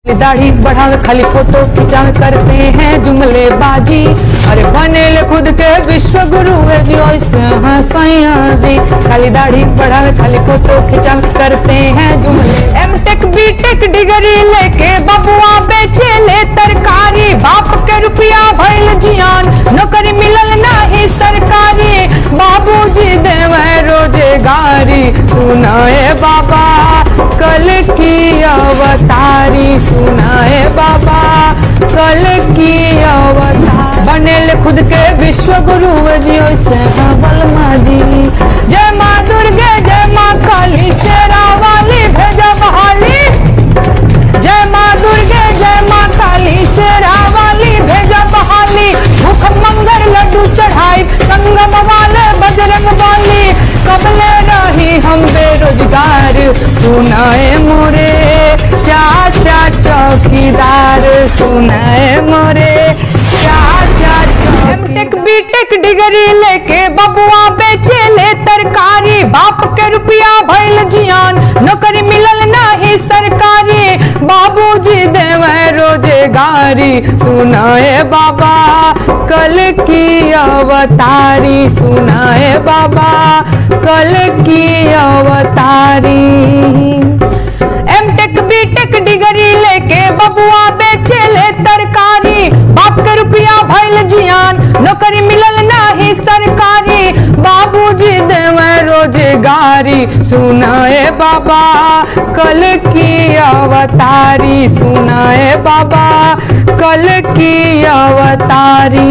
दाढ़ी बढ़ावे खाली फोटो खिंचावे करते हैं जुमले बाजी अरे बनेले खुद के विश्व गुरु है जी ऐसे हैं सैया जी खाली दाढ़ी बढ़ावे खाली फोटो खिंचावे करते हैं जुमले M tech B tech degree लेके बबुआ बेचे ले तरकारी बाप के रुपया भइल जियान नौकरी मिलल नाही सरकारी बाबूजी देवे रोजगारी सुनाए बाबा कल की अवतारी सुनाए बाबा कल की अवतार बनेल खुद के विश्व गुरु जी से बलमा जी जय माँ दुर्गे जय माँ काली शेरा वाली भेजा बहाली जय माँ दुर्गे जय माँ काली शेरा वाली भेजा बहाली भूख मंगर लड्डू चढ़ाई संगम वाले बजरंग वाली कबले रही हम बेरोजगार सुनाए मोरे चाचा चौकीदार सुनाए मोरे चाचा टेक बीटेक डिग्री लेके बबुआ बेचे ले तरकारी बाप के रुपया भइल जियान नौकरी मिलल नाही सरकारी बाबूजी देवे रोजगारी सुनाए बाबा कल की अवतारी सुनाए बाबा कल की अवतारी M tech B tech degree लेके बबुआ बेचे ले तरकारी बाप के रुपया भइल जियान नौकरी मिलल नाही सरकारी बाबूजी देवे रोजगारी सुनाए बाबा कल की अवतारी सुनाए बाबा कल की अवतारी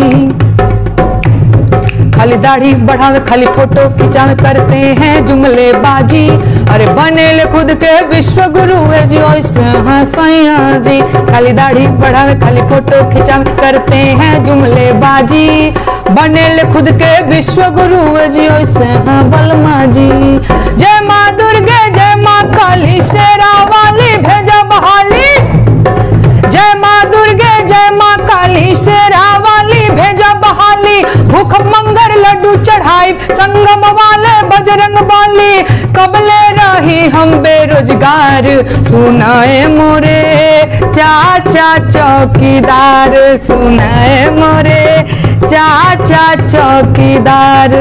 खाली दाढ़ी बढ़ावे खाली फोटो खिंचावे करते हैं जुमले बाजी अरे बनेले खुद के विश्व गुरु है जी ऐसे हैं सैया जी खाली दाढ़ी बढ़ावे खाली फोटो खिंचावे करते हैं जुमले बाजी बनेले खुद के विश्व गुरु है जी ऐसे हैं बलमा जी जय माँ दुर्गे जय माँ काली शेरा वाली भेजा बहाली जय माँ दुर्गे जय माँ काली शेरा वाली भेजा बहाली भूख मंगर लड्डू चढ़ाई संगम वाले बजरंग वाली कबले रही हम बेरोजगार सुनाए मोरे चाचा चौकीदार सुनाए मोरे चाचा चौकीदार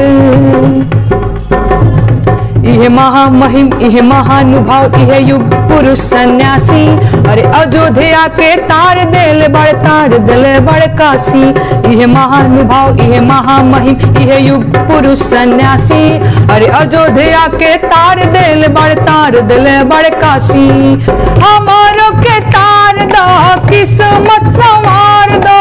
इहे महामहिम इहे महानुभाव इहे युग पुरुष सन्यासी अरे अयोध्या के तार देल बड़ तार दिल बड़ काशी इहे महानुभाव इहे महामहिम इहे युग पुरुष सन्यासी अरे अयोध्या के तार देल बड़ तार दिल बड़ काशी हमारो के तार दो किस्मत संवार दो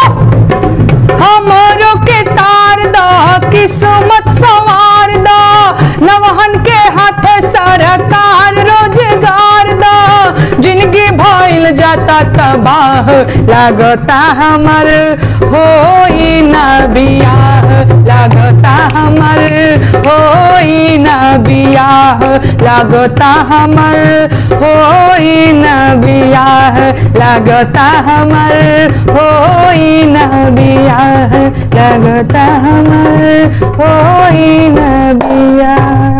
हमारो के तार दो किस्मत संवार दो नवहन के हाथ सरकार रोजगार दो जिंदगी भइल जाता तबाह लागता हमर होई ना बियाह लागता हमर होई ना बियाह लागता हमर होई ना बियाह लागता हमर होई ना बियाह लगता हमर होई न बिया